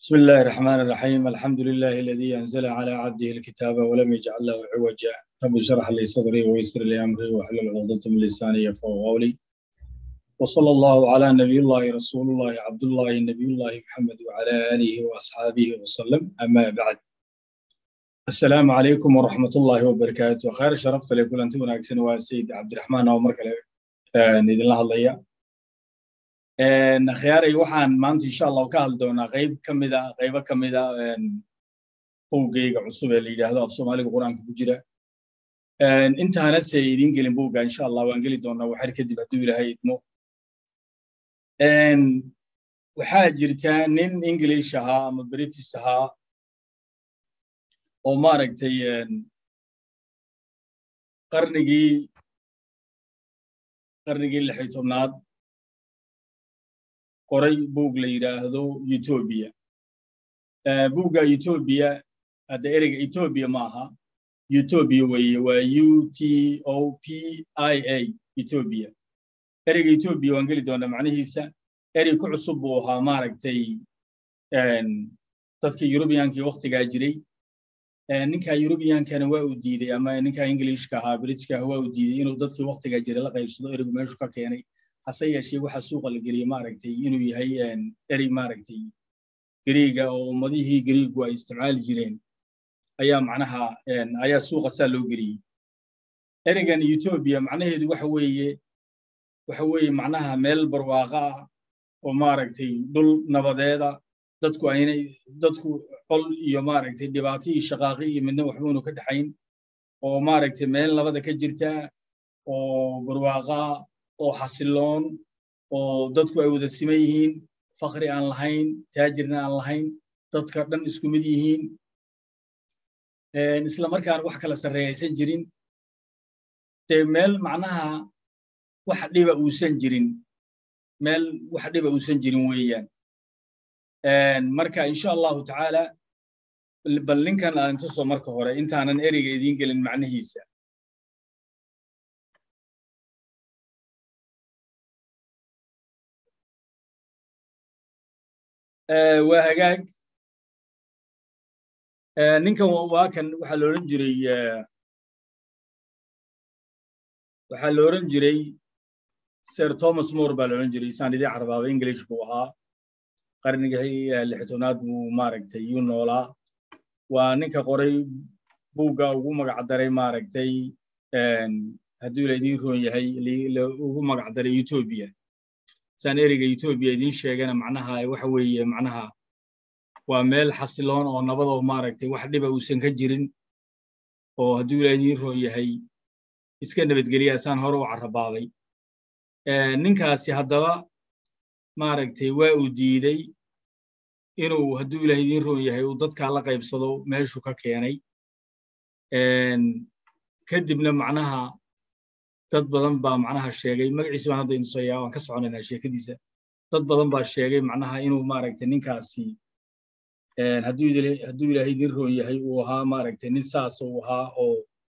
بسم الله الرحمن الرحيم الحمد لله الذي أنزل على عبده الكتاب ولم يجعل له عوجا رب اشرح لي صدري ويسر لي أمري واحلل عقدة من لساني يفقهوا قولي وصلى الله على نبي الله رسول الله عبد الله نبي الله محمد وعلى آله وأصحابه وسلم أما بعد السلام عليكم ورحمة الله وبركاته خير شرفت لكل أنتم وناكسن وسيد عبد الرحمن عمر كله نيد الله الله akhyaaray waxaan maanta insha allahu ka hadli doonaa qayb ka mida qaybo ka mida buuggayga cusub ee la yidhaahdo af soomaaliga qur-aanka ku jira intaana se idiin gelin buugga insha allah waan geli doonaa waxar kadib hadduu ilaahay idmo waxaa jirta nin english ahaa ama british ahaa oo maaragtay qarnigii qarnigii lixi tobnaad qoray buug la yidhaahdo etoobiya buugga etoobiya hadda ereyga etoobiya ma aha etoobiya weeye waa u t o p i a etoobiya ereyga etoobiya waan geli doonaa macnihiisa erey ku cusub buu ahaa maaragtay dadka yurubiyankii waktigaa jiray ninka yurubiyankana waa uu diiday ama ninka ingilishka ahaa britishka waa uu diiday inuu dadkii waktigaa jiray la qaybsado ereygu meeshu ka keenay hase yeeshee waxaa suuqa la geliyey maaragtay inuu yahay erey maaragtay gariiga oo ummadihii gariigu ay isticmaali jireen ayaa macnaha ayaa suuqa saa loo geliyey ereygan etoobiya macnaheedu waxa weeye waxa weeye macnaha meel barwaaqa ah oo maaragtay dhul nabadeeda dadku aynay dadku col iyo maaragtay dhibaato iyo shaqaaqi iyo midna waxbuunu ka dhexayn oo maaragtay meel nabada ka jirta oo barwaaqa oo xasiloon oo dadku ay wada siman yihiin fakri aan lahayn taajirna aan lahayn dadka dhan isku mid yihiin isla markaana wax kala sarreeyaysan jirin dee meel macnaha wax dhiba uusan jirin meel wax dhiba uusan jirin weeyaan marka insha allahu tacaala bal ninkan aan tuso marka hore intaanan ereyga idiin gelin macnihiisa waa hagaag ninkan waa kan waxaa la odhan jiray waxaa la odhan jiray sir thomas more baa la odhan jiray isaan idin carbaaba english buu ahaa qarnigii lixtobnaad buu maaragtay yuu noolaa waa ninka qoray buugga ugu magacdaray maaragtay hadduu laydin roon yahay ugu magacdaray etoobiya saan ereyga etoobiya idiin sheegana macnaha waxa weeye macnaha waa meel xasiloon oo nabadoo maaragtay wax dhiba uusan ka jirin oo hadduu ilaa idiin roon yahay iska nabadgeliya saan hore u carrabaabay ninkaasi haddaba maaragtay waa uu diiday inuu hadduu ilaah idiin roon yahay uu dadkaa la qaybsado meeshuu ka keenay kadibna macnaha dad badan baa macnaha sheegay magaciisa baan hadda inusaya waan ka soconaynaa sheekadiisa dad badan baa sheegay macnaha inuu maaragtay ninkaasi hadduu hadduu ilaahay idin roon yahay uu ahaa maaragtay nin saas uu ahaa oo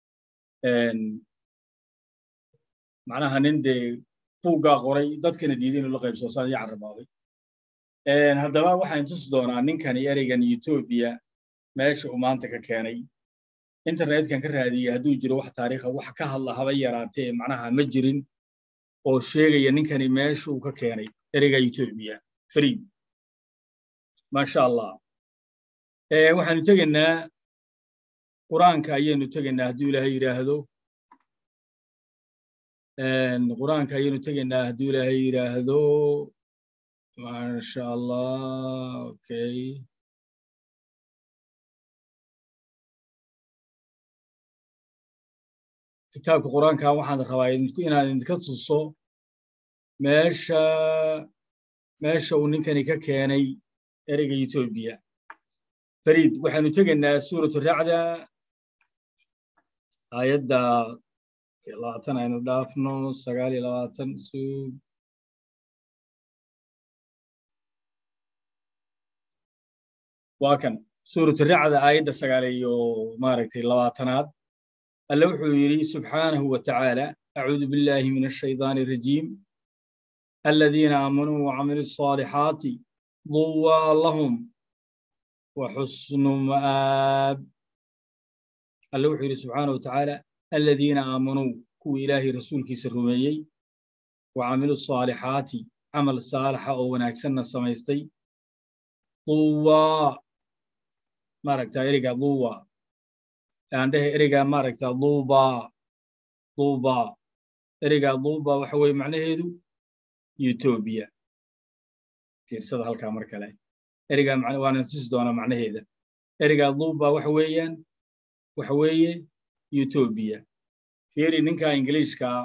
macnaha nin dee buuggaa qoray dadkana diiday inuu la qaybsado saan ii carrabaabay haddaba waxaan tusi doonaa ninkani ereygan etoobiya meesha uu maanta ka keenay internetkan ka raadiyey hadduu jiro wax taariikha wax ka hadla haba yaraatee macnaha ma jirin oo sheegaya ninkani meesha uu ka keenay ereyga etoobiya fariid maasha allah waxaanu tegaynaa qur-aanka ayaynu tegaynaa hadduu ilaahay yidhaahdo qur-aanka ayaynu tegaynaa hadduu ilaahay yidhaahdo maasha allah okay kitaabka qur-aanka waxaan rabaa inaan idinka tuso meesha meesha uu ninkani ka keenay ereyga etoobiya fariid waxaanu tegaynaa suuratu racda aayadda labaatan aynu dhaafno sagaal iyo labaatan suug waa kan suuratu racda aayadda sagaal iyo maaragtay labaatanaad alle wuxuu yidhi subxaanahu wa tacaala acuudu billahi min ashaydaani arajiim aladiina aamanuu wacamiluu الصaalixaati duwaa lahum wa xusnu ma'aab alle wuxuu yidhi subxaana wa tacaala aladiina aamanuu kuwii ilaahay rasuulkiisa rumeeyey wa camilu saalixaati camal saalaxa oo wanaagsanna samaystay duwaa maaragta ereyga duwa aan dhehe ereyga maaragta duba duba ereyga duba waxa weeye macnaheedu etoobiya fiirsada halkaa mar kale ereyga waana tusi doonaa macnaheeda ereyga duba waxa weeyaan waxa weeye etoobiya fiiri ninka ingiliishkaa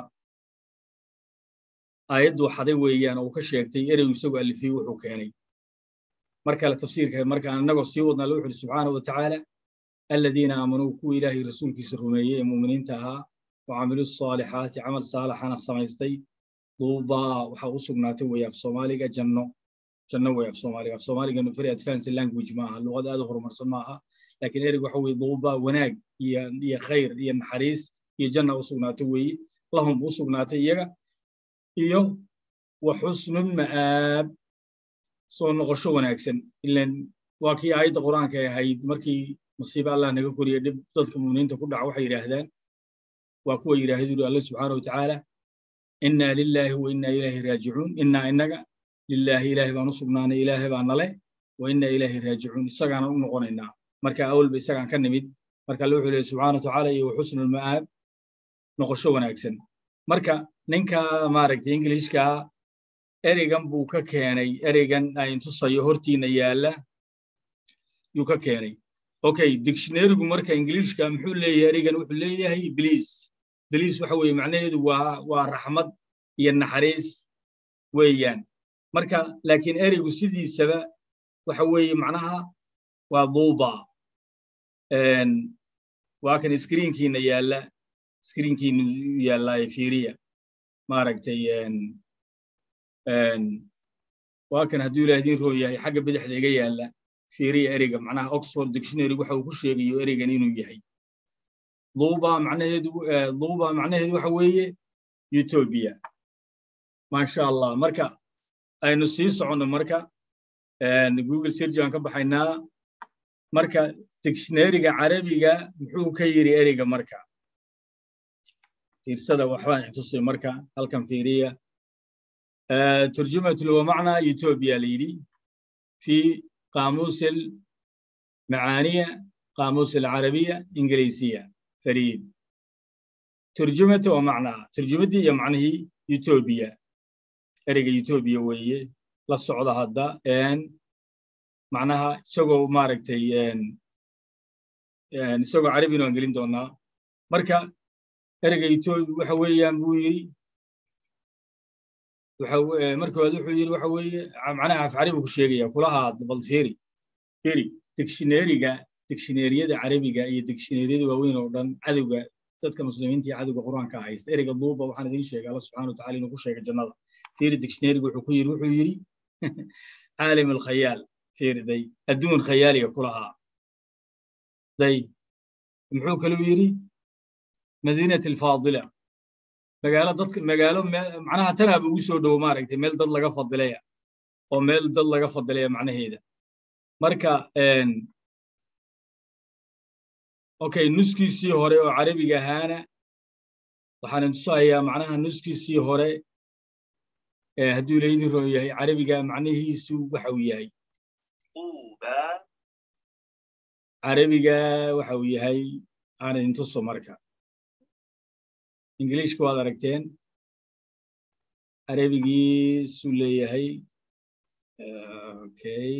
aayaddu xaday weeyaan oo uu ka sheegtay ereygu isagoo alifiyey wuxuu keenay mar kale tafsiirka markaan annagoo sii wadna alla wuxu uhi subxaana wa tacaala aladiina aamanuu kuwa ilaahay rasuulkiisa rumeeyey ee muuminiinta ahaa wa camilu saalixaati camal saalaxana samaystay duubaa waxaa u sugnaatay weeye af soomaaliga janno janno weeye af soomaaliga af soomaaliganu very advanced language ma aha luqad aad u horumarsan ma aha laakiin ereygu waxa weeye duubaa wanaag iyo iyo khayr iyo naxariis iyo janna u sugnaatay weeye lahum u sugnaatay iyaga iyo wa xusnu ma'aab soo noqosho wanaagsan ilan waa kii aayadda qur'aanka ay ahayd markii masiibe allah naga koriye dhib dadka muuminiinta ku dhaca waxay yidhaahdaan waa kuwa yidhaahdu yuri alle subxaana wa tacaala innaa lilaahi wa innaa ilaahi raajicuun innaa innaga lilaahi ilaahi baan u sugnaanay ilaahi baa nale wa innaa ilaahi raajicuun isagaana u noqonaynaa marka awalba isagaan ka nimid marka alle wuxuu leeyahy subxaana wa tacaala iyo wa xusnu lma'aab noqosho wanaagsan marka ninka maaragtay ingiliishka ereygan buu ka keenay ereygan ayn tusayo hortiina yaalla yuu ka keenay okay dictionarygu marka ingiliishka muxuu leeyahay ereygan wuxuu leeyahay bliis bliis waxa weeye macnaheedu waa waa raxmad iyo naxariis weeyaan marka laakiin ereygu sidiisaba waxa weeye macnaha waa duuba waa kan screenkiina yaalla screenkiina yaallaaye fiiriya maaragtay waa kan hadduu ilaah idiin roon yahay xagga bidixda iga yaalla fiiriya ereyga macnaha oxford dictionary waxa uu ku sheegayo ereygan inuu yahay duuba macnaheedu duuba macnaheedu waxa weeye etoobiya maasha allah marka aynu sii soconno marka google search baan ka baxaynaa marka dictionaryga carabiga muxuu ka yiri ereyga marka fiirsada waxbaan ixtusay marka halkan fiiriya ترجمة ومعنى يوتوبيا ليدي في قاموس المعانية قاموس العربية إنجليزية فريد ترجمة ومعنى ترجمتي يا معنى يوتوبيا أريق يوتوبيا وهي للصعود هذا إن معناها سوق ماركتي إن إن سوق عربي وإنجليزي دونا مركا أريق يوتوبيا وحويا بويري markooda wuxuu yidhi waxa weeye macnaha af carabi ku sheegaya kulaha bal fiiri fiiri dictionaryga dictionaryada carabiga iyo dictionaryada waaweyn oo dhan cadowga dadka muslimiinta iyo cadowga qur-aanka haysta ereyga duuba waxaan idiin sheegay alla subxana wataala inuu ku sheegay jannada fiiri dictionaryga wuxuu ku yidhi wuxuu yidhi caalim alkhayaal fiiri day adduun khayaaliga kulahaa day muxuu kaluu yidhi madiinat alfaadila magaalo dadka magaalo macnaha tanaaba ugu soo dhowo maaragtay meel dad laga fadilaya oo meel dad laga fadilaya macnaheeda marka okay nuskiisii hore oo carabiga ahaana waxaan tusahayaa macnaha nuskiisii hore hadduu laydin roo yahay carabiga macnihiisu waxa uu yahay carabiga waxa uu yahay aan idin tuso marka ingiliishka waad aragteen carabigiisuu leeyahay okay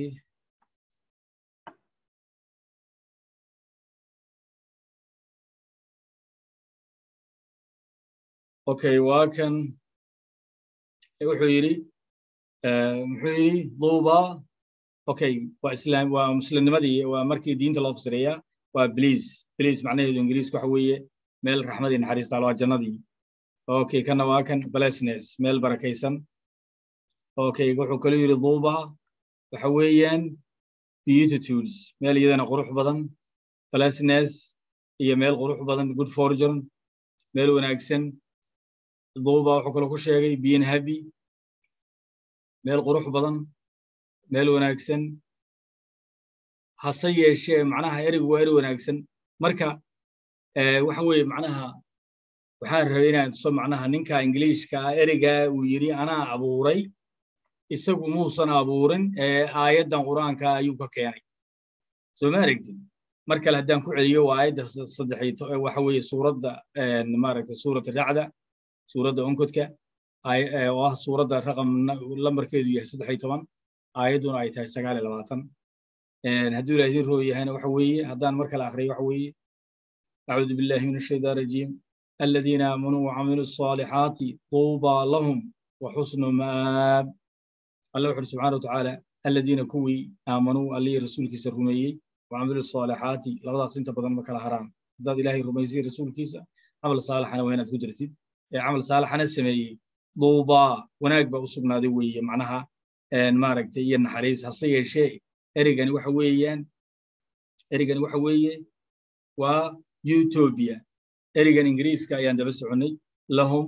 okay waa kan wuxuu yidhi muxuu yidhi duuba okay waa islaam waa muslimnimadii waa markii diinta loo fasireeyaa waa bliis bliis macnaheedu ingiliiska waxa weeye meel raxmadii naxariistaal waa jannadii okay kana waa kan blessness meel barakaysan okay wuxuu kaloo yidhi duuba waxa weeyaan beatitudes meel iyadana qurux badan blessness iyo meel qurux badan good fortune meel wanaagsan duuba wuxuu kaloo ku sheegay being happy meel qurux badan meel wanaagsan hase yeeshee macnaha ereygu waa eri wanaagsan marka waxa weeye macnaha waxaan rabay inaan tuso macnaha ninka ingiliishka ah ereygaa uu yidhi anaa abuuray isagu muusan abuurin ee aayaddan qur'aanka ayuu ka keenay soo ma aragtid mar kale haddaan ku celiyo waa aayadda saddex waxa weeye suuradda maaragtay suuradda racda suuradda onkodka oo ah suuradda raqam lambarkeedu yahay saddex iyo toban aayadduna ay tahay sagaal iyo labaatan hadduu ilaah idin roo yahayna waxa weeye haddaan mar kale akhriyo waxa weeye acuudu billahi min ashaytaan rajiim الذين آمنوا وعملوا الصالحات طوبى لهم وحسن مآب الله وحده سبحانه وتعالى الذين كوي آمنوا اللي رسولك سرميي وعملوا الصالحات لغدا سنت بدن مكلا حرام داد إلهي رميزي رسولك عمل صالح أنا وين تقدرتي عمل صالح أنا سمي طوبى وناك بأسقنا ذي وي معناها إن ما ركت ين حريص حصية شيء إرجعني وحويان إرجعني وحوية ويوتوبيا ereygan ingiriiska ayaan daba soconnay lahum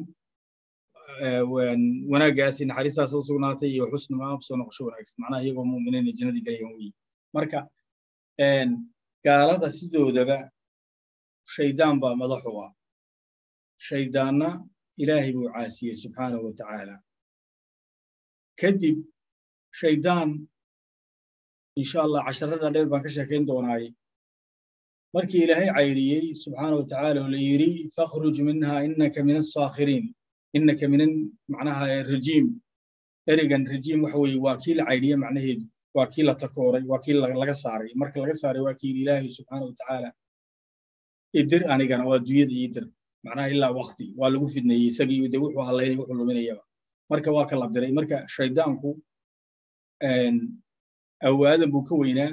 wanaaggaasi naxariistaas u sugnaatay iyo xusnu maab soo noqosho wanaagsan macnaha iyagoo mu'miniin ay jannadii galayaan weeye marka gaalada sidoodaba shaydaan baa madaxu ah shaydaanna ilaahay buu caasiyey subxaanahu wa tacaala kadib shaydaan insha allah casharada dheer baan ka sheekayn doonaaye markii ilaahay cayriyey subxaana wa tacaala oo la yidhi fakhruj minha innaka min asaakhiriin innaka min macnaha rajiim ereygan rajiim waxa weeye waa kii la cayriye macnaheedu waa kii la takooray waa kii laga saaray marka laga saaray waa kii yidhi ilaahay subxaana wa tacaala idir anigana waa adduunyada idir macnaha ilaa wakti waa lagu fidneeyey isagii de wuxuu halaynay wuxuu luminayaba marka waa ka la diray marka shaydaanku awaadan buu ka weynaa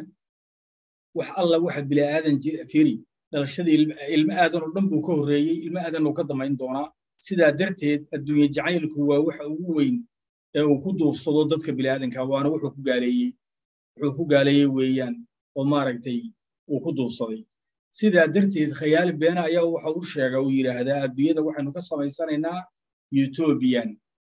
wax alla waxa bilaadan firi dhalashadii ilmo aadan oo dhan buu ka horreeyey ilmo aadan uu ka damayn doonaa sidaa darteed adduunye jacaylku waa waxa ugu weyn ee uu ku duufsado dadka bilaadanka waana wuxuu ku gaaleeyey wuxuu ku gaaleeyey weeyaan oo maaragtay uu ku duufsaday sidaa darteed khayaali beena ayaa waxa u sheega uu yidhaahdaa adduunyada waxaynu ka samaysanaynaa utobian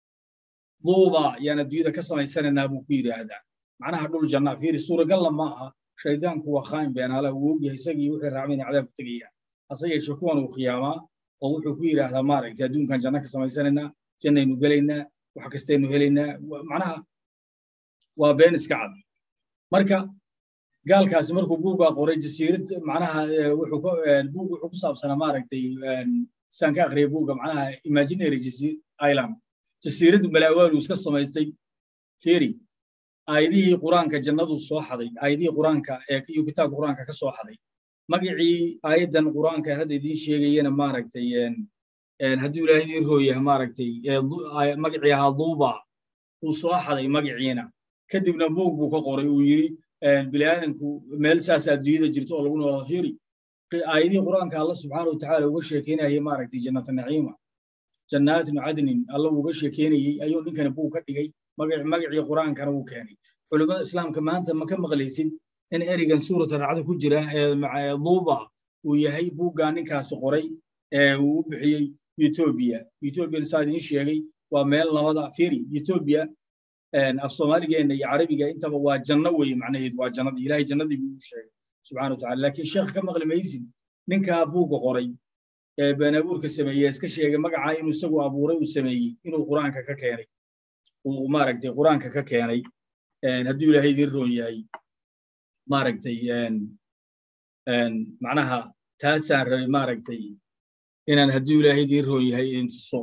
duuba yaan adduunyada ka samaysanaynaa buu ku yidhaahdaa macnaha dhul jannaa fiiri suuragalla ma aha shaydaanku waa khaain beenaala uu ogyahay isagii wixii raacmayna cadaab ku tegayaan hase yeeshee kuwan uu khiyaamaa oo wuxuu ku yidhaahdaa maaragtay adduunkan janno ka samaysanaynaa jannaynu gelaynaa wax kastaynu helaynaa macnaha waa been iska cad marka gaalkaasi markuu buugaa qoray jasiirad macnaha wuxuu buug wuxuu ku saabsanaa maaragtay saan ka akhriyay buugga macnaha imaginary island jasiiraddu malaawaalu iska samaystay feri aayadihii quraanka jannadu soo xaday aayadihii quraanka ee iyo kitaabka quraanka ka soo xaday magacii aayaddan quraanka hadda idiin sheegayana maaragtay hadduu ilaahay idiin rooyahay maaragtay magacii ahaa duuba uu soo xaday magaciina kadibna buug buu ka qoray uu yidhi biniaadanku meel saas adduunyada jirto oo lagu noolaa fiiri aayadihii quraanka alla subxaana wa tacaala uga sheekeynayay maaragtay jannata naciima jannaatin cadnin alla uga sheekeynayey ayuu ninkani buug ka dhigay magacii quraankana uu keenay culimmada islaamka maanta ma ka maqlaysid in ereygan suurata racda ku jira ee duuba uu yahay buuggaa ninkaasi qoray ee uu u bixiyey etoobiya etoobiya saa idiin sheegay waa meel labada firi etoobiya af soomaaligeenna iyo carabiga intaba waa janno weeye macnaheedu waa jannadii ilaahay jannadii buu u sheegay subxana wa tacala laakiin sheekh ka maqli maysid ninkaa buugga qoray ee beenabuurka sameeyey iska sheegay magacaa inuu isagu abuuray uu sameeyey inuu qur-aanka ka keenay uu maaragtay qur-aanka ka keenay hadduu ilaahay idiin roon yahay maaragtay macnaha taasaan rabay maaragtay inaan hadduu ilaahay idiin roon yahay idin tuso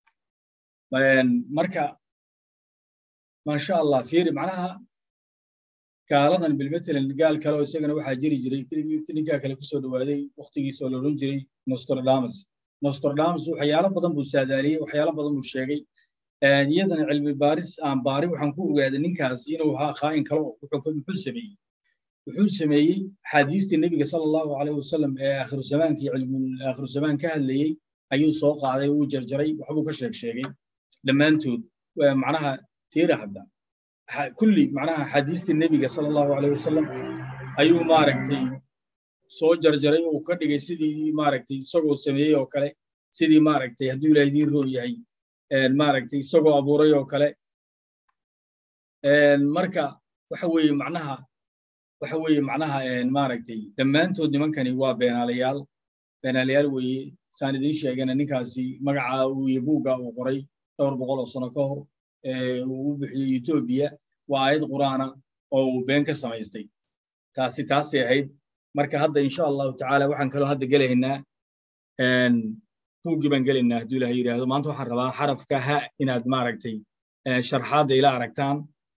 marka maasha allah fiiri macnaha gaaladan bilmatalan gaal kale oo isagana waxaa jiri jiray ninkaa kale kusoo dhawaaday waktigiisa oo la odhan jiray nostradamus nostradamus waxyaalo badan buu saadaaliyey waxyaalo badan buu sheegay iyadana cilmi baaris aan baari waxaan ku ogaaday ninkaasi inuu ahaa khaa'in kale muxuu sameeyey wuxuu sameeyey axaadiistii nebiga sala allahu calayh wasalam ee aakhiru zamaanka iyo aakhiru zamaan ka hadlayey ayuu soo qaaday uu jarjaray waxbuu ka sheeg sheegay dhammaantood macnaha fiira hadda kulli macnaha axaadiistii nebiga sala allahu calayh wasalam ayuu maaragtay soo jarjaray oo ka dhigay sidii maaragtay isagoo sameeyey oo kale sidii maaragtay hadduu ilaah idiin roon yahay maaragtay isagoo abuuray oo kale marka waxa weeye macnaha waxa weeye macnaha maaragtay dhammaantood nimankani waa beenaalayaal beenaalayaal weeye saan idiin sheegana ninkaasi magaca uu iyo buugga uu qoray dhowr boqol oo sano ka hor uu u bixiyey etoobiya waa aayad qur'aana oo uu been ka samaystay taasi taasay ahayd marka hadda insha allahu tacaala waxaan kaloo hadda gelaynaa buuggii baan gelaynaa hadduu ilaha yidhaahdo maanta waxaan rabaa xarafka ha inaad maaragtay sharxaadda ila aragtaan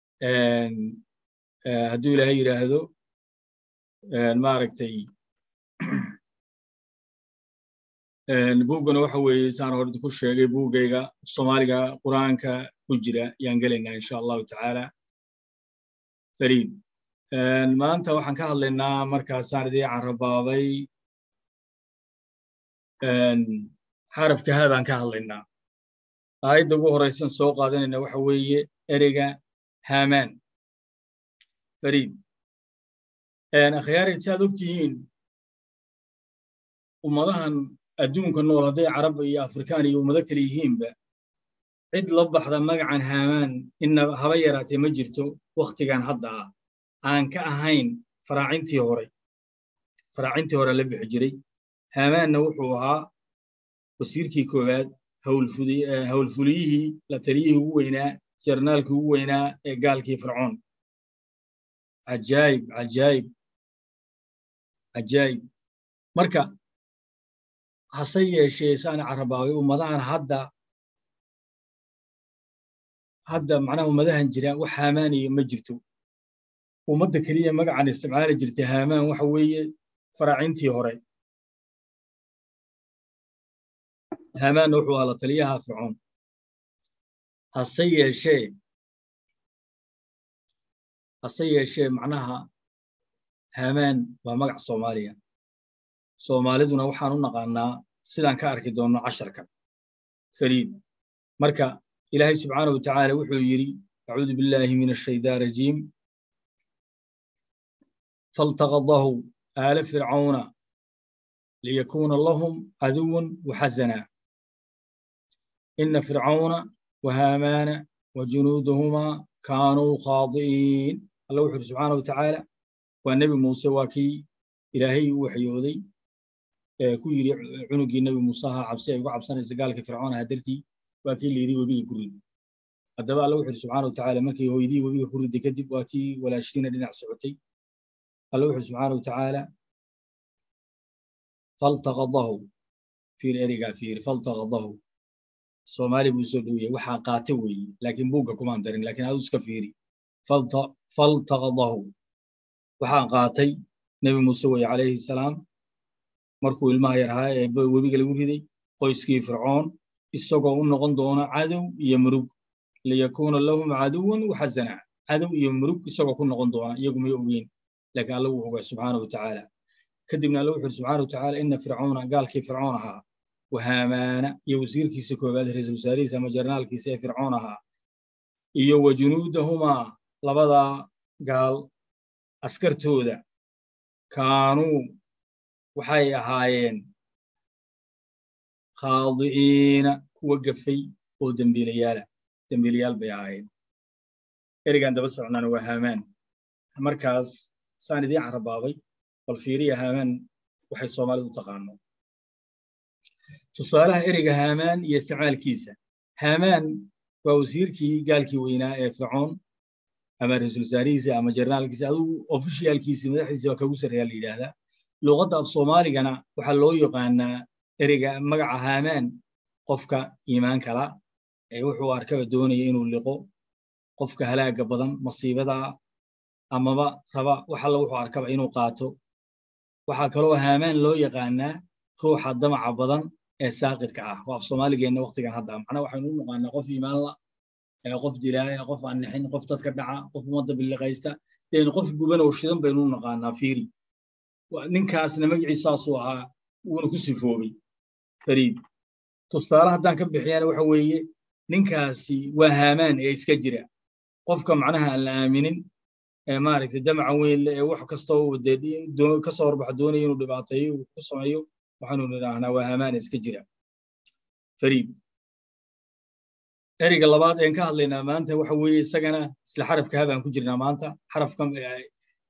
hadduu ilaha yidhaahdo maaragtay buuggana waxa weeye saan hore ku sheegay buuggayga soomaaliga qur'aanka ku jira yaan gelaynaa insha allahu tacaala fariid maanta waxaan ka hadlaynaa markaasaan idii carabaabay xarafka ha baan ka hadlaynaa aayadda ugu horeysan soo qaadanayna waxa weeye ereyga hamaan fariid akhyaarayd si aad og tihiin ummadahan adduunka nool hadday carab iyo afrikaan iyo ummado kale yihiinba cid la baxda magacan haamaan ina haba yaraatee ma jirto wakhtigan hadda ah aan ka ahayn faraacintii hore faraacintii hore la bixi jiray haamaanna wuxuu ahaa wasiirkii koowaad howlfuliyihii la taliyihii ugu weynaa jarnaalkii ugu weynaa ee gaalkii fircoon cajaayib cajaayib cajaayib marka hase yeeshee saan carabaabay ummadahan hadda hadda macnaha ummadahan jira wax haamaaniya ma jirto ummadda keliya magacan isticmaali jirtay haamaan waxa weeye faraacintii hore haamaanna wuxuu ahaa la taliyaha fircoon hase yeeshee hase yeeshee macnaha haamaan waa magac soomaaliya soomaaliduna waxaan u naqaanaa sidaan ka arki doonno casharka fariid marka ilaahay subxaana wa tacaala wuxuu yidhi acuudu billaahi min ashaytaan rajiim faltaqadahu aala fircauna liyakuuna lahum caduwan waxasana ina fircauna wahaamaana wajunuudahumaa kaanuu khaadi'iin alla wuxu yidhi subxaana wa tacaala waa nebi muuse waa kii ilaahay u waxyooday ku yidhi cunugii nebi muuse ahaa cabsi ay uga cabsanaysa gaalka fircoon aha dartii waa kii la yidhi webiga ku rid haddaba alla wuxu yidhi subxaana wa tacaala markii hooydii webiga ku riday kadib waa tii walaashiina dhinac socotay alla wuxu yidhi subxaana wa tacaala faltaqadahu fiir erigaa fiir faltaqadahu soomaali buu soo dhowiyay waxaa qaate weeye laakiin buugga kumaan darin laakiin adu iska fiiri faltaqadahu waxaa qaatay nebi muuse weye calayhi salaam markuu ilmaha yar ahaa ee webiga lagu riday qoyskii fircoon isagoo u noqon doona cadow iyo murug liyakuuna lahum caduwan waxasana cadow iyo murug isagoo ku noqon doona iyagu may ogeyn laakiin alla wuu ogaa subxaana wa tacaala kadibna alla wuxu yidhi subxaana wa tacaala ina fircoona gaalkii fircoon ahaa wahaamaana iyo wasiirkiisa koowaad ra-iisul wasaarihiisa ama jarnaalkiisa ee fircoon ahaa iyo wa junuudahumaa labadaa gaal askartooda kaanuu waxay ahaayeen khaadi'iina kuwa gafay oo dembiilayaala dembiilayaal bay ahaayeen erigan daba socnaana waa haamaan markaas saan idiin carabaabay bal fiiriya haamaan waxay soomaalidu u taqaano tusaalaha ereyga haamaan iyo isticmaalkiisa haamaan waa wasiirkii gaalkii weynaa ee fircoon ama ra-iisul wasaarihiisa ama jarnaalkiisa adugu ofishiyaalkiisi madaxdiisa waa kagu sarreeyaa la yidhaahdaa luqadda af soomaaligana waxaa loo yaqaanaa ereyga magaca haamaan qofka iimaan kala ee wuxuu arkaba doonaya inuu liqo qofka halaaga badan masiibada amaba raba wax alla wuxuu arkaba inuu qaato waxaa kaloo haamaan loo yaqaanaa ruuxa damaca badan ee saaqidka ah waa af soomaaligeenna waktigan hadda macnaa waxaynu u naqaanaa qof iimaanla qof dilaaya qof aan nixin qof dadka dhaca qof ummadda billiqaysta deen qof guban oo shidan baynu u naqaanaa fiiri ninkaasna magiciisu saasuu ahaa wuuna ku sifoobay fariid tusaale haddaan ka bixiyana waxa weeye ninkaasi waa haamaan ee iska jira qofka macnaha aan la aaminin ee maaragtay damaca weyn le ee wax kastoo ka soo horbaxa doonaya inuu dhibaateeyo uu ku sameeyo waxaanu nidhaahnaa waa haamaan ee iska jira fariid ereyga labaad een ka hadlaynaa maanta waxa weeye isagana isla xarafka habaan ku jirnaa maanta xarafka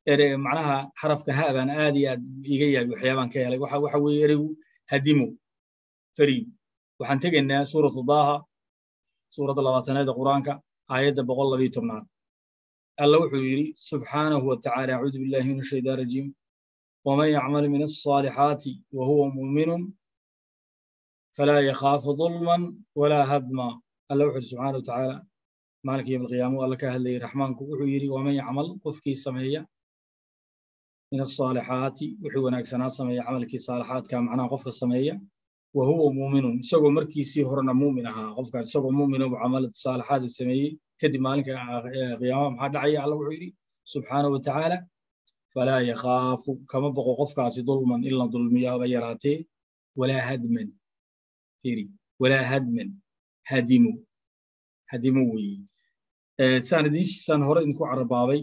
ere macnaha xarafkan ha baan aad iyo aad iga yaabi waxyaabaan ka helay waxa waxa weeye ereygu hadimo fariid waxaan tegaynaa suuratu daaha suuradda labaatanaad ee qur-aanka aayadda boqol labiyo tobnaad alla wuxuu yidhi subxaanahu watacaala acuudu billahi min ashaytaan rajiim waman yacmal min alصaalixaati wa huwa muuminun falaa yakhaafu dulman walaa hadma alla wuxuu yidhi subxaana watacaala maalinka yom alqiyaama alla ka hadlayay raxmaanku wuxuu yidhi waman yacmal qofkii sameeya min alصaalixaati wixii wanaagsanaa sameeya camalkii saalixaadka macnaha qofka sameeya wa huwa muuminun isagoo markiisii horena muumin ahaa qofkaas isagoo muumina buu camal saalixaada sameeyey kadib maalinka qiyaamaha maxaa dhacaya alla wuxuu yidhi subxaanahu watacaala falaa yakhaafu kama boqo qofkaasi dulman in la dulmiyo haba yaraatee walaa hadman firi walaa hadman hadimo hadimo weeye saan idinsaan hore idinku carabaabay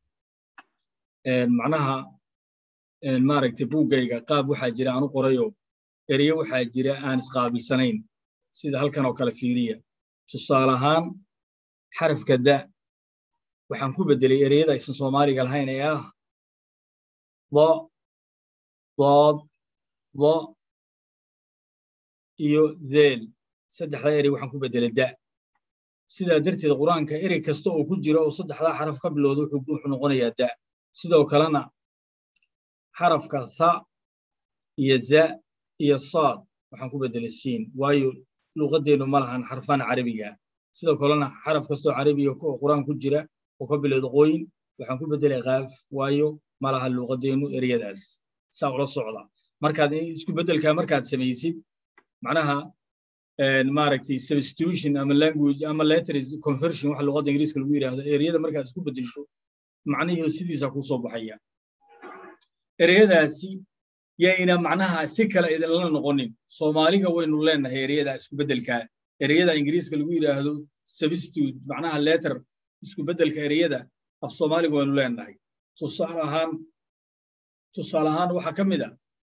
macnaha maaragtay buuggayga qaab waxaa jira aan u qorayo ereye waxaa jira aan isqaabilsanayn sida halkan oo kale fiiriya tusaale ahaan xarafka da waxaan ku beddelay ereyada aysan soomaaliga lahayn ee ah do dood do iyo dheel saddexdaa erey waxaan ku beddelay da sidaa darteed qur-aanka erey kasta oo ku jira oo saddexdaa xaraf ka bilowda wuxuu noqonayaa da sidoo kalena xarafka tha iyo za iyo saad waxaan ku beddelay siin waayo luuqaddeennu ma lahan xarfaan carabiga sidoo kalena xaraf kastoo carabiga oo qur-aan ku jira oo ka bilowda qooyin waxaan ku beddelay kaaf waayo ma laha luuqaddeennu ereyadaas saa ula socda markaad isku beddelkaa markaad samaysid macnaha maaragtay substitution ama language ama letters conversion waxa luuqadda ingiriiska lagu yidhaahdo ereyada markaad isku beddesho macnihii sidiisa kuu soo baxaya ereyadaasi yayna macnaha si kale idinla noqonin soomaaliga waynu leenahay ereyada isku beddelkaa ereyada ingiriiska lagu yidhaahdo substitute macnaha letter isku beddelka ereyada af soomaaliga waynu leenahay tusaale ahaan tusaale ahaan waxaa ka mid a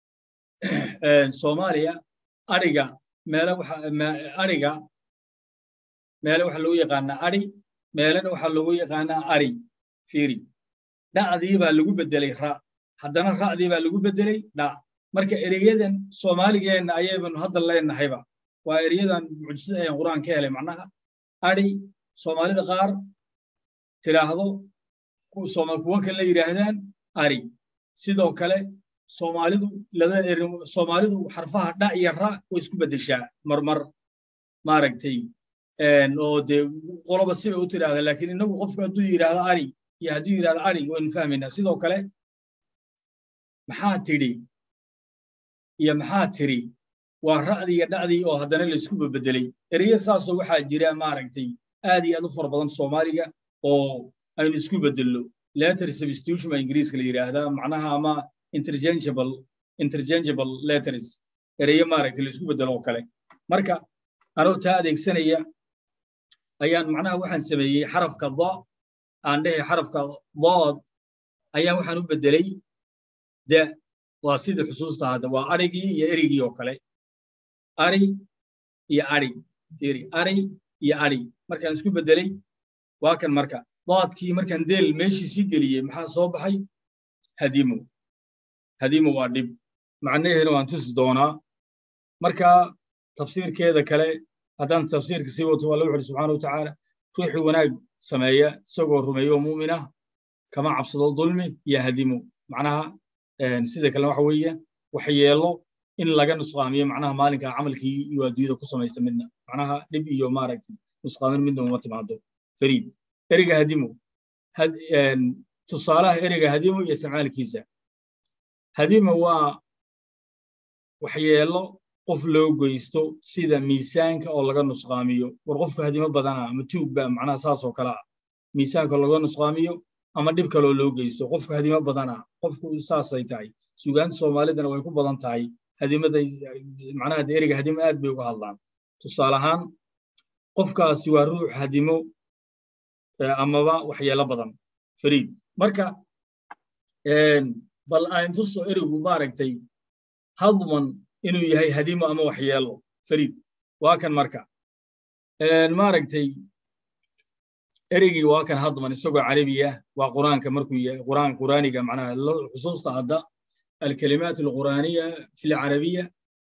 soomaaliya adhiga meele waxa adhiga meele waxa lagu yaqaanaa adhi meelena waxaa lagu yaqaanaa ari fiiri dhacdii baa lagu beddelay ra haddana ra'dii baa lagu beddelay dha marka ereyadan soomaaligeenna ayaynu hadda leenahayba waa ereyadan mucjisada ayan qur'aan ka helay macnaha adhi soomaalida qaar tidhaahdo kuwa kale la yidhaahdaan ari sidoo kale soomaalidu labada eri soomaalidu xarfaha dha iyo ra way isku beddeshaa marmar maaragtay oo dee qoloba sibay u tidhahda laakiin innagu qofku hadduu yidhaahdo ari iyo hadduu yidhahdo ari waynu fahmaynaa sidoo kale maxaa tidhi iyo maxaa tiri waa ra'dii iyo dhacdii oo haddana laysku beddelay ereyo saasoo waxaa jira maaragtay aad iyo aad u fara badan soomaaliga oo aynu isku beddelno letter substitution baa ingiriiska la yidhaahdaa macnaha ama interchangeable interchangeable letters ereyo maaragtay laysku beddelo oo kale marka anoo taa adeegsanaya ayaan macnaha waxaan sameeyey xarafka da aan dhehe xarafka dood ayaan waxaan u beddelay da waa sida xusuusta hadda waa arigii iyo erigii oo kale ari iyo ari iri ari iyo ari markaan isku beddelay waa kan marka doodkii markaan deel meeshii sii geliyey maxaa soo baxay hadimo hadimo waa dhib macnaheedana waan tusi doonaa marka tafsiirkeeda kale haddaan tafsiirka sii wato alla wuxuuri subxaana watacaala ruuxii wanaag sameeya isagoo rumeeyo mu'min ah kama cabsado dulmi iyo hadimo macnaha sida kalena waxa weeye waxyeelo in laga nusqaamiyo macnaha maalinka camalkii iyo adduunyada ku samaysta midna macnaha dhib iyo maaragtay nusqaamin midna uma timaado fariid ereyga hadimo tusaalaha ereyga hadimo iyo isticmaalkiisa hadimo waa waxyeelo qof loo goysto sida miisaanka oo laga nusqaamiyo war qofku hadimo badana ama tuugba macnaha saasoo kale ah miisaanka laga nusqaamiyo ama dhib kaloo loo geysto qofku hadimo badana qofku saasay tahay sugaanta soomaalidana way ku badan tahay hadimada macnaha ereyga hadimo aad bay uga hadlaan tusaale ahaan qofkaasi waa ruux hadimo amaba waxyeelo badan fariid marka bal aan tuso ereygu maaragtay hadman inuu yahay hadimo ama waxyeelo fariid waa kan marka maaragtay ereygii waa kan hadman isagoo carabiya waa quraanka markuu yahay quraan quraaniga macnaha xusuusta hadda alkalimaat alquraaniya fi lcarabiya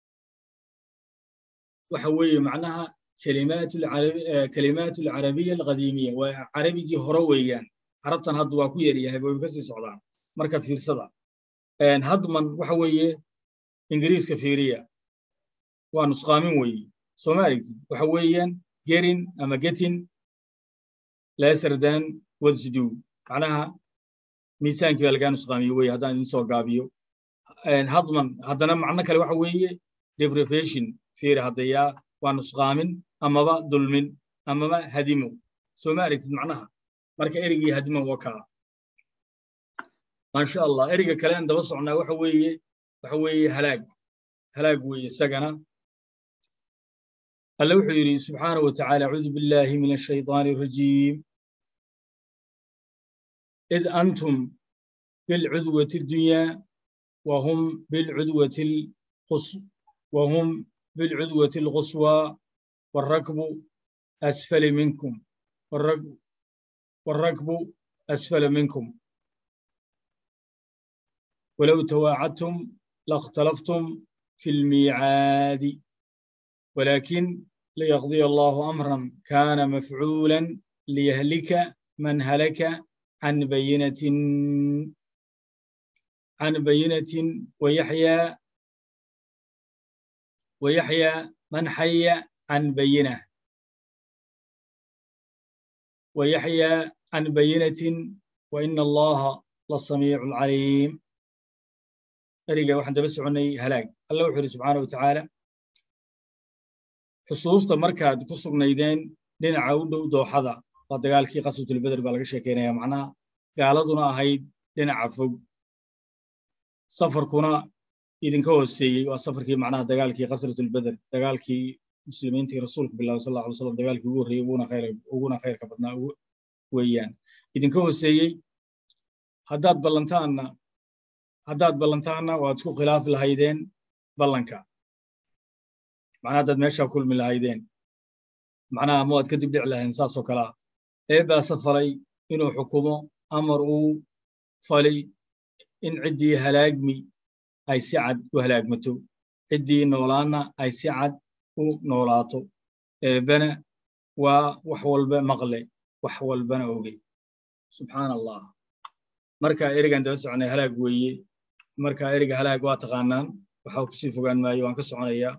waxa weeye macnaha kalimaat alcarabiya alqadiimiya waa carabigii hore weeyaan carabtan hadda waa ku yaryahay way kasii socdaan marka fiirsada hadman waxa weeye ingiriiska fiiriya waa nusqaamin weeye soo ma aragtid waxa weeyaan gerin ama getin lesser than what's due macnaha miisaankii baa lagaa nusqaamiyo weye haddaan idin soo gaabiyo hadman haddana macno kale waxa weeye deprivation fiiri haddayaa waa nusqaamin amaba dulmin amaba hadimo soo ma aragtid macnaha marka erigii hadimo waa kaa maasha allah eriga kale aan daba socnaa waxa weeye waxa weeye halaag halaag weeye isagana alle wuxuu yidhi subxaanahu wa tacaala acuudu billahi min ashayطaani الrajiim id antum bilcudwati اddunyaa wahum bilcudwati wahum bilcudwati اlquswى wاlrakbu asfali minkum wاlrakbu asfala minkum walow tawaacadtum laاkhtalaftum fi اlmiicaadi ولكن ليقضي الله أمرا كان مفعولا ليهلك من هلك عن بينة عن بينة ويحيى ويحيى من حي عن بينة ويحيى عن بينة وإن الله للسميع العليم أريقا واحد بس عني هلاك الله وحده سبحانه وتعالى xusuusta markaad ku sugnaydeen dhinaca u dhow dooxada waa dagaalkii qaswatulbeder baa laga sheekeynaya macnaha gaaladuna ahayd dhinaca fog safarkuna idinka hooseeyey waa safarkii macnaha dagaalkii qasratulbeder dagaalkii muslimiintii rasuulka bilaabay sal alay slam dagaalkii ugu horreeyey uguna khayrka badnaa weeyaan idinka hooseeyey haddaad ballantaanna haddaad ballantaanna waad isku khilaafi lahaydeen ballanka macnaha haddaad meeshaa kulmi lahaydeen macnaha ma waad ka dib dhici lahayn saasoo kalea eebbaase falay inuu xukumo amar uu falay in ciddii halaagmi ay si cad u halaagmato ciddii noolaanna ay si cad u noolaato eebbana waa wax walba maqle wax walbana ogey subxaana allah marka erigan daba soconay halaag weeye marka eriga halaag waa taqaanaan waxa kusii fogaan maayo waan ka soconayaa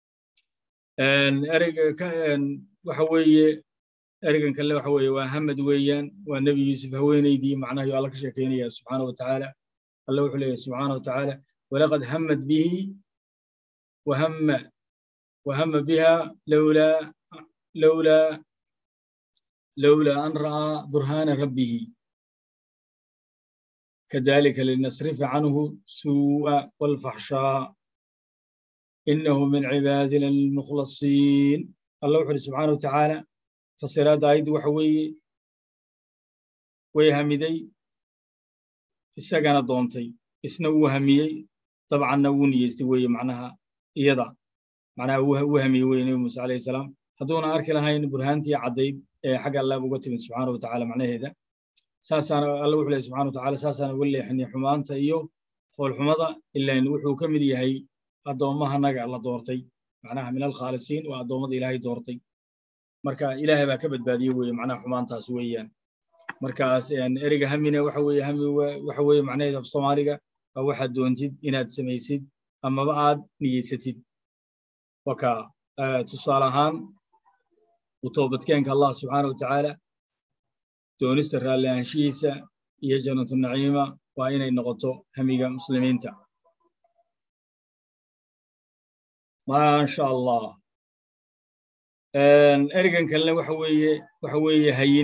ereyga waxa weeye ereygan kale waxa weeye waa hamad weeyaan waa nebi yuusuf haweenaydii macnaha yo alla ka sheekeynaya subxaana wa tacaala alla wuxuu leeyahy subxaana wa tacaala walaqad hamad bihi wahama wahama biha lowlaa lowlaa lowlaa an ra'aa burhaana rabbihi kadalika linasrifa canhu suu'a walfaxshaa إنه من عبادنا المخلصين الله وحده سبحانه وتعالى فسراد آيد وحوي ويهمدي إساقنا دونتي إسنا وهميي طبعا نوني يستوي معناها إيضا معناها وهمي وين موسى عليه السلام هدونا أرك لهاين برهانتي عديد حق الله بقتل سبحانه وتعالى معناه هذا ساسانا الله وحده سبحانه وتعالى ساسانا ولي حني حمانتا إيو فول حمضة إلا إن وحو كمدي هي addoommahanaga la doortay macnaha min alkhaalisiin waa addoommada ilaahay doortay marka ilaahay baa ka badbaadiyey weye macnaha xumaantaas weeyaan markaas ereyga hamina waxa weeye hami waxa weeye macnaheeda af soomaaliga waa waxaad doontid inaad samaysid amaba aad niyeysatid waka tusaale ahaan u toobadkeenka allah subxaana wa tacaala doonista raalli ahaanshihiisa iyo jannatu naciima waa inay noqoto hamiga muslimiinta maasha allah ereygan kalena waxa weeye waxa weeye hayin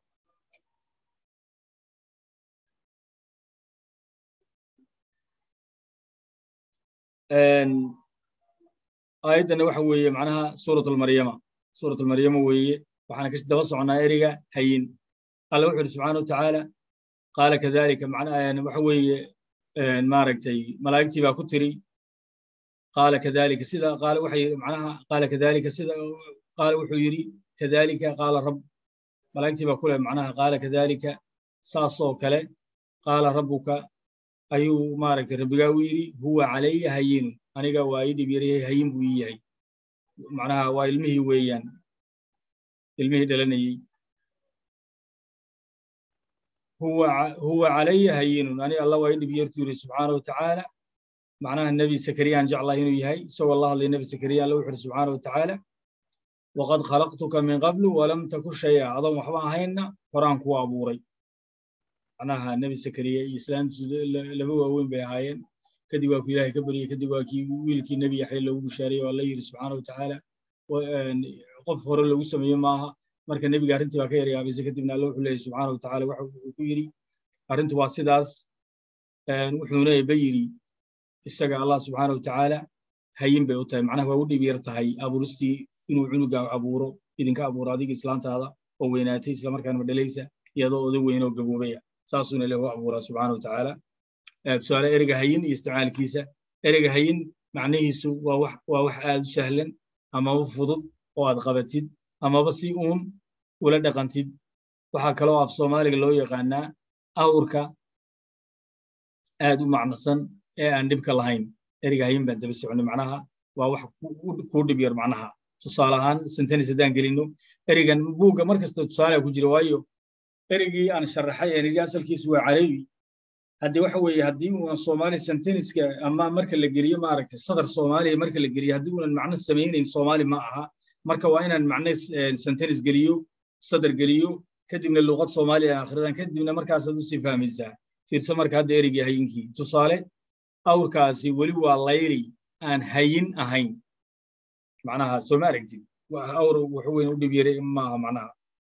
aayaddana waxa weeye macnaha suurat almaryama suurat almaryama weeye waxaana ka daba soconaa ereyga hayin alla wuxu yidhi subxaana wa tacaala qaala kadalika macnaha waxa weeye maaragtay malaa'igtii baa ku tiri قال كذلك سيدا قال وحي معناها قال كذلك سيدا قال وحو يري كذلك قال رب malaa'igtii baa ku leh macnaha qaala kadalika saasoo kale qaala rabbuka ayuu maaragtay rabbigaa u yidhi huwa calaya hayinu aniga waa ii dhib yaryahay hayin buu ii yahay macnaha waa ilmihii weeyaan ilmihii dhalanayey huwa calaya hayinun ani alla waa ii dhib yartu yidhi subxaana watacaala macnaha nebi sakariyaan jeclahay inuu yahay isagoo la hadlay nebi sakariya alla wuxu uhi subxaana watacaala waqad khalaqtuka min qablu walam taku shaya adoon waxba ahaynna horaan kuwa abuuray macnaha nebi sakariya iyo islaantiisu laba waaweyn bay ahaayeen kadib waa ku ilaahay ka baryey kadib waa kii wiilkii nebi yaxya loogu bishaariyey oo alla yidhi subxaana watacaala qof hore lagu sameeye maaha marka nebiga arrintii baa ka yaryaabaysa kadibna alla wuxuu leeyahy subxaana watacaala waxa uu ku yidhi arrintu waa sidaas wuxuuna ba yidhi isaga allah subxaana watacaala hayin bay u tahay macnaha waa u dhib yar tahay abuuristii inuu cunuga abuuro idinka abuuro adiga islaantaada oo weynaatay islamarkaana madhalaysa iyadoo oday weyn oo gaboobaya saasuuna ilah u abuuraa subxaana watacaala tusaale ereyga hayin iyo isticmaalkiisa ereyga hayin macnihiisu waa wax waa wax aad u sahlan amaba fudud oo aad qabatid amaba si uun ula dhaqantid waxaa kaloo af soomaaliga loo yaqaanaa awrka aad u macnasan ee aan dhibka lahayn ereyga hayin baan daba soconay macnaha waa wax kuu dhib yar macnaha tusaale ahaan sentenis haddaan gelino ereygan buugga mar kasta tusaale ku jira waayo ereygii aan sharaxay ee nidhi asalkiisu waa carabi haddii waxa weeye haddii uunan soomaali senteniska ama marka la geliyo maaragtay sadar soomaaliya marka la geliyo haddii uunan macno samaynayn soomaali ma aha marka waa inaan macno sentenis geliyo sadar geliyo kadibna luuqad soomaaliya akhridan kadibna markaasaad usii fahmaysaa fiirso marka hadda ereygii hayinkii tusaale awrkaasi weli waa layli aan hayin ahayn macnaha soo ma aragtid awr wax weyn u dhib yaray maaha macnaha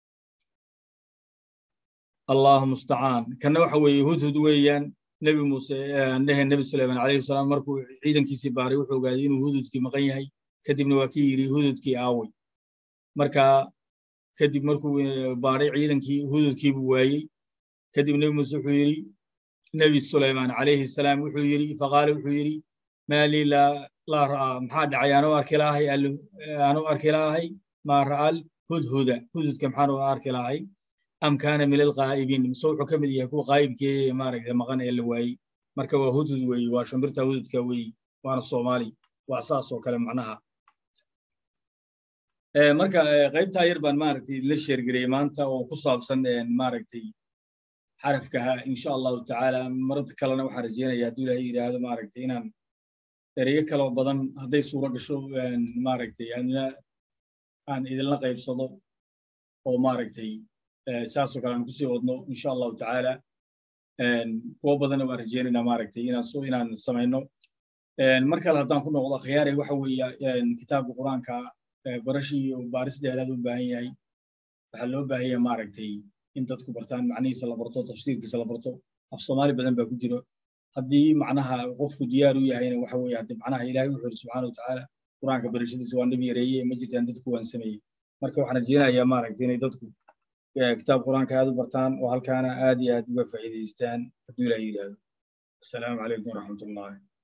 allahu mustacaan kana waxa weeye hudhud weeyaan nebi muuse dhehe nebi suleyman calayhi salaam markuu ciidankiisii baaray wuxuu ogaaday inuu hududkii maqan yahay kadibna waa kii yidhi hududkii aaway marka kadib markuu baaray ciidankii hududkii buu waayey kadib nebi muuse wuxuu yidhi nebi suleyman calayhi salaam wuxuu yidhi faqaale wuxuu yidhi maa lii laa ra'aa maxaa dhacay anuu arki lahay anuu arki lahay maa ra'al hudhuda hududka maxaan u arki lahay am kaana min alqaa'ibiin mise wuxuu ka mid yahay kuwa qaa'ibkee maaragtay maqan ee la waayey marka waa hudhud weeye waa shimbirta hududka weeye waana soomaali waa saas oo kale macnaha marka qaybtaa yar baan maaragtay la sheergariyey maanta oo ku saabsan maaragtay xarafkaha insha allahu tacaala marada kalena waxaan rajeynaya hadduu ilaahay yidhaahdo maaragtay inaan ereyo kaloo badan hadday suuro gasho maaragtay aan idinla qaybsado oo maaragtay saasoo kale aan kusii wadno insha allahu tacaala kuwo badanna waan rajeynaynaa maaragtay inaan so inaan samayno mar kale haddaan ku noqdo khiyaare waxa weeye kitaabka qur-aanka barashii iyo baaris dheeraad u baahan yahay waxaa loo baahan yahay maaragtay in dadku bartaan macnihiisa la barto tafsiirkiisa la barto af soomaali badan baa ku jiro haddii macnaha qofku diyaar u yahayna waxa weeye haddii macnaha ilaahay wuxuu yidhi subxaana watacaala qur-aanka barashadiisa waa dhib yareeye ma jirtaan dadku waan sameeyey marka waxaan rajeynayaa maaragtay inay dadku kitaab qur-aanka aad u bartaan oo halkaana aad iyo aad uga faa'iidaystaan hadduu ilaah yidhaahdo asalaamu calaykum waraxmatullahi